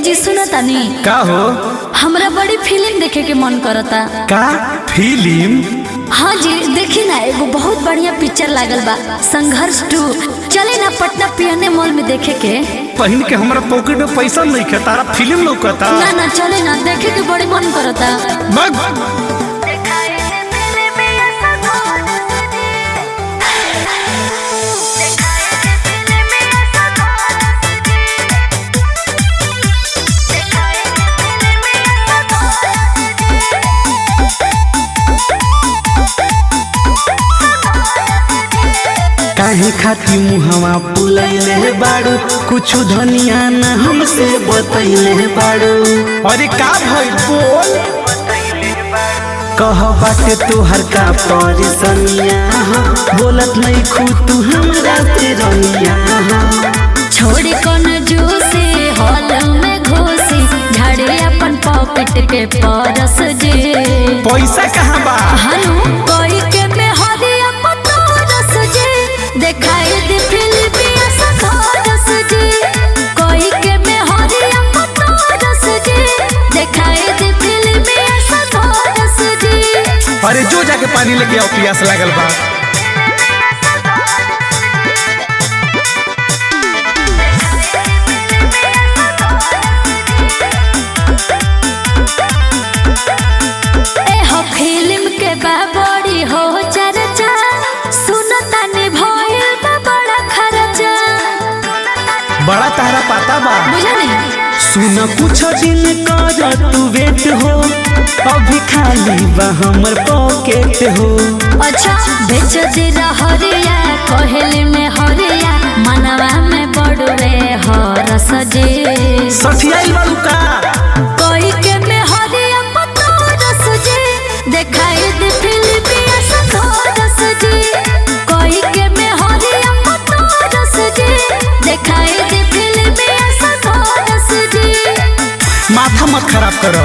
जी सुनो तानी का हो हमरा बड़ी फिल्म देखे के मन करता का फिल्म हाँ जी देखी ना एगो बहुत बढ़िया पिक्चर लागल बा संघर्ष टू चले ना पटना पियने मॉल में देखे के पहिन के हमरा पॉकेट में पैसा नहीं खे तारा फिल्म लौकता ना ना चले ना देखे के बड़ी मन करता बग काहे खाती मुहवा पुलैले बाड़ू कुछ धनिया न हमसे बतैले बाड़ू अरे का भइल बोल कह बाटे तोहर का परेशानिया हो बोलत नहीं खू तू हमरा से रनिया हो छोड़ कौन जूसी हॉल में घुसी झाड़े अपन पॉकेट के परस जे पैसा कहाँ बा हनु कोई के में हरिया पतोरस जे देखाई दे फिल्मिया सखोरस जे कोई के में हरिया पतोरस जे देखाई दे फिल्मिया सखोरस जे अरे जो जाके पानी लेके आओ प्यास लागल बा ए हो फिल्म के बा बड़ी हो चर्चा सुनता ने भइल बा बड़ा खर्चा बड़ा तारा पाता बा बुझली सुन कुछ दिन कर तू वेट हो अभी खाली बा हमर पॉकेट हो अच्छा बेच दे हरिया कहल में हरिया मनवा में बड़वे हरस जे सठियाइल बालू का कोई के में हरिया पतोरस जे देखाई दे फिल्मिया सखोरस जे कोई के में हरिया पतोरस जे देखाई दे फिल्मिया सखोरस जे माथा मत खराब करो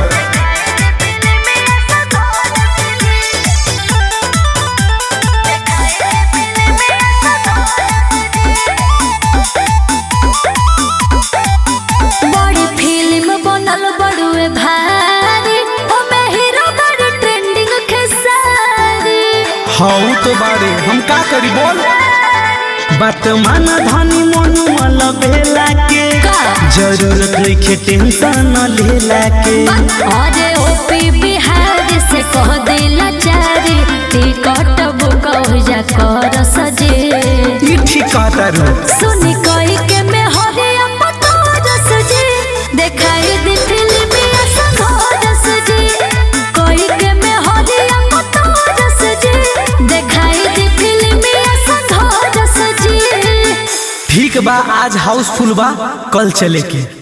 बड़ी फिल्म बनल बड़ुए भारी ओमे हीरो बड़ी ट्रेंडिंग खेसारी हाउ तो बारे हम का करी बोल बात मान धनी मनु मल भेला के का? जरूरत नहीं खे टेंशन लेला के अरे ओपी बिहार से कह दिला चारी टिकट बुक हो जा कर सजे ई ठीक कहता रू सुनी कोई के में हरिया पतोर सजे देखाई दे फिल्मिया संघोर सजे कोई के में हरिया पतोर सजे देखाई दे फिल्मिया संघोर सजे ठीक बा आज हाउसफुल बा कल चले के